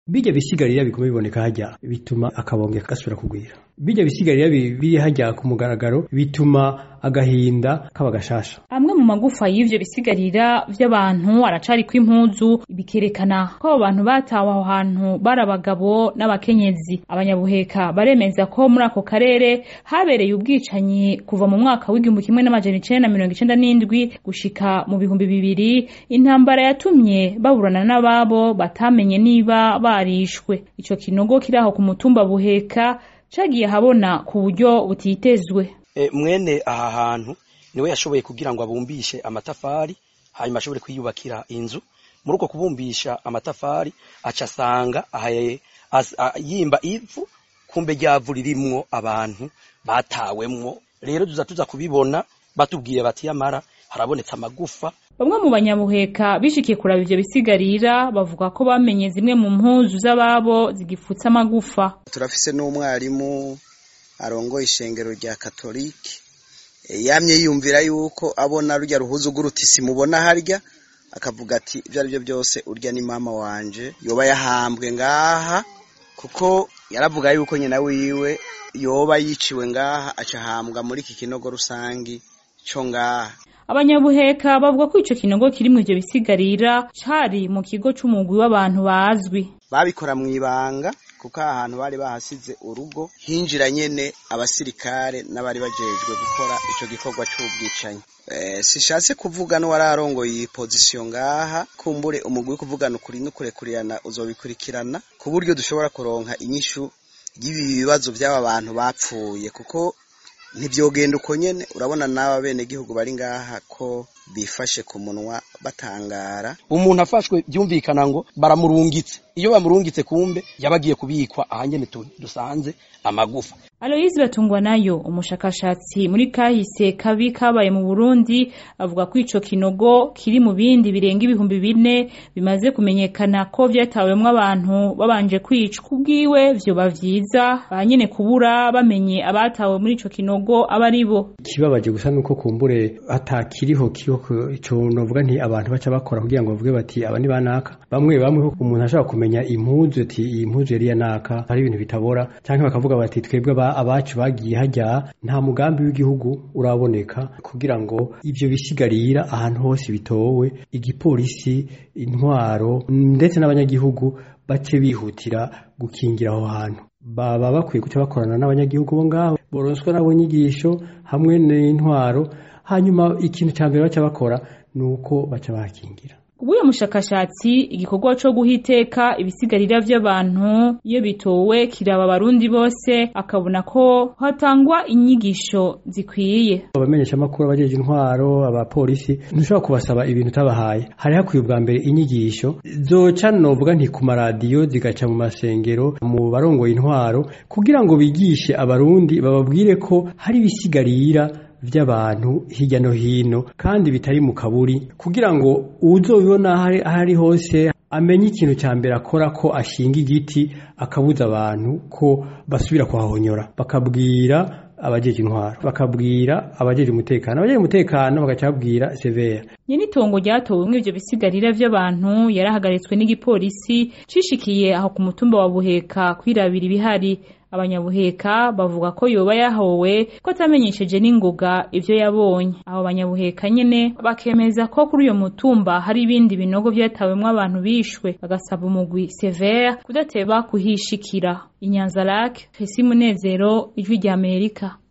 bijya bisigarira biguma biboneka hajya bituma akabonge gasubira kugwira bijya bisigarira biri hajya ku mugaragaro bituma agahinda kaba gashasha amwe mu magufa y'ivyo bisigarira vy'abantu aracari kw'impuzu bikerekana ko abo bantu batawe aho hantu bari abagabo n'abakenyezi abanyabuheka baremeza ko muri ako karere habereye ubwicanyi kuva mu mwaka w'igihumbi kimwe n'amajana icenda na mirongo icenda n'indwi gushika mu bihumbi bibiri intambara yatumye baburana n'ababo batamenye niba barishwe ico kinogo kiri aho ku mutumba buheka cagiye habona ku buryo butitezwe e, mwene aha hantu niwe yashoboye kugira ngo abumbishe amatafari hanyuma ashobore kwiyubakira inzu muri uko kubumbisha amatafari aca asanga yimba ivu kumbe ryavu ririmwo abantu batawemwo rero tuza tuza kubibona batubwiye bati yamara harabonetse amagufa bamwe mu banyabuheka bishikiye kuraba ivyo bisigarira bavuga ko bamenye zimwe mu mpuzu z'ababo zigifutse amagufa turafise n'umwarimu arongoye ishengero rya katolike yamye yiyumvira yuko abona rurya ruhuzu rw'urutisi mubona harya akavuga ati ibyo ari byo byose urya ni mama wanje yoba yahambwe ngaha kuko yaravuga yuko nyina wiwe yoba yiciwe ngaha acahambwa muri iki kinogo rusangi cyo ngaha abanyabuheka bavuga ko ico kinogo kiri mu ivyo bisigarira cari mu kigo c'umugwi w'abantu bazwi babikora mu ibanga kuko aha hantu bari bahasize urugo hinjira nyene abasirikare n'abari bajejwe gukora ico gikorwa c'ubwicanyi e, sishatse kuvuga no wararongoye iyi pozisiyo ngaha kumbure umugwi kuvugana ukuri n'ukurekurirana uzobikurikirana ku buryo dushobora kuronka inyishu y'ibi bibazo by'aba bantu bapfuye kuko ntibyogenda uko nyene urabona n'aba bene gihugu bari ngaha ko bifashe ku munwa batangara umuntu afashwe byumvikana ngo baramurungitse iyo bamurungitse kumbe yabagiye kubikwa ahanyene dusanze amagufa Aloise Batungwa nayo umushakashatsi muri kahise kabi kabaye mu Burundi avuga ko ico kinogo kiri mu bindi birenga ibihumbi bine bimaze kumenyekana ko vyatawemwo abantu babanje kwicwa kubwiwe vyoba vyiza banyene kubura bamenye abatawe muri ico kinogo aba ari bo kibabaje gusa nuko kumbure atakiriho kiho ico novuga nti abantu baca bakora kugira ngo bavuge bati aba ni banaka bamwe bamwe umuntu ashobora kumenya impuzu ati iyi mpuzu yari yanaka hari ibintu bitabora canke bakavuga bati twebwe abacu bagiye hajya nta mugambi w'igihugu uraboneka kugira ngo ivyo bisigarira ahantu hose bitowe igipolisi intwaro ndetse n'abanyagihugu bace bihutira gukingira aho hantu baba bakwiye guca bakorana n'abanyagihugu bo ngaho boronswa nabo nyigisho hamwe n'intwaro hanyuma ikintu cya mbere baca bakora ni uko baca bakingira Ubuye mushakashatsi igikorwa co guhiteka ibisigarira vy'abantu iyo bitowe kiraba abarundi bose akabona ko hatangwa inyigisho zikwiye abamenyesha makuru abajeje intwaro abapolisi ntushobora kubasaba ibintu tabahaye hari hakwiye ubwa mbere inyigisho zoca novuga nti ku maradiyo zigaca mu masengero mu barongoye intwaro kugira ngo bigishe abarundi bababwire ko hari ibisigarira vy'abantu hirya no hino kandi bitari mu kaburi kugira ngo uzobibona aho ari hose amenye ikintu cya mbere akora ko ashinga igiti akabuza abantu ko basubira kuhahonyora bakabwira abajeje intwaro bakabwira abajeje umutekano abajeje umutekano bagaca babwira severa nyene itongo ryatowemwo ivyo bisigarira vy'abantu yarahagaritswe n'igipolisi cishikiye aho ku mutumba wa buheka kwirabira ibihari abanyabuheka bavuga ko yoba yahowe ko atamenyesheje n'ingoga ivyo yabonye abo banyabuheka nyene bakemeza ko kuri uyo mutumba hari ibindi binogo vyatawemwo abantu bishwe bagasaba umugwi severe kudateba kuhishikira inyanza lake fesi munezero ijwi rya amerika